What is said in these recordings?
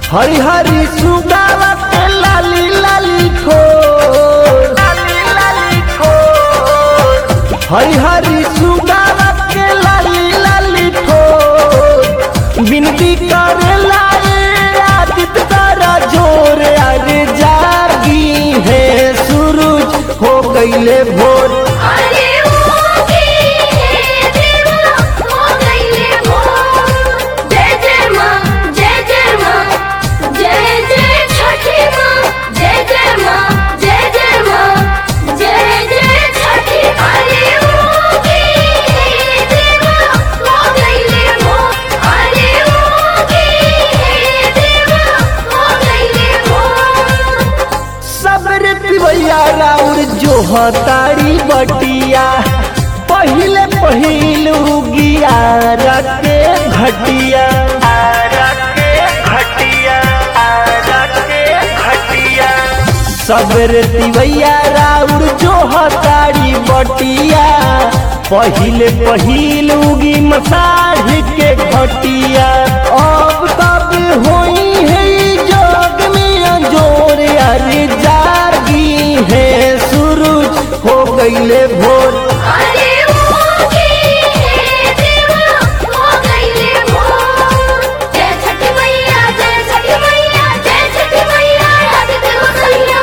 हरी हरी सुगावा के लाली लाली ठोर लाली लाली ठोर हरी हरी सुगावा के लाली लाली ठोर बिनती करे लाए आदित तारा जोर अरे जागी है सूरज हो गईले भोर अरे ओके हे देवा हो गईले भोर जय जय माँ जय जय माँ जय जय छठी माँ जय जय माँ जय जय माँ जय जय छठी अरे ओके हे देवा हो गईले भोर अरे ओके हे देवा हो गईले भोर सबरे पिवैया राउर जो हतारी बटिया पहिले पहिल उगिया रखे घटिया रखे घटिया रखे घटिया सबरे पिवैया राउर जो हतारी बटिया पहिले पहिल उगी मसाढ़ के घटिया अब तब होई है ई जग में अंजोर अरे जागी है सूरज हो गईले भोर अरे ओके हे देवा हो गईले भोर जय छठी मैया जय छठी मैया जय छठी मैया लग देव सैया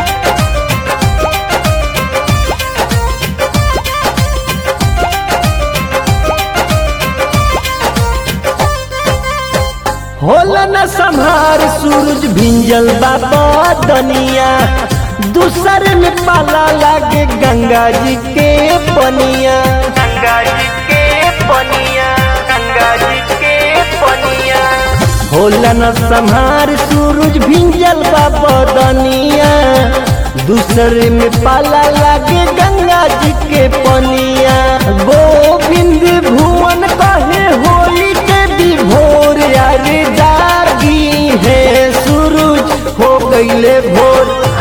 होला न संहार सूरज भिंजल बाबा दनिया दूसर में पाला लागे गंगा जी के पनिया गंगा जी के पनिया गंगा जी के पनिया होला न संहार सूरज भिंजल बाबा दनिया दूसर में पाला लागे गंगा जी के पनिया गोविंद भुवन कहे होली के विभोर अरे जागी है सूरज हो गईले भोर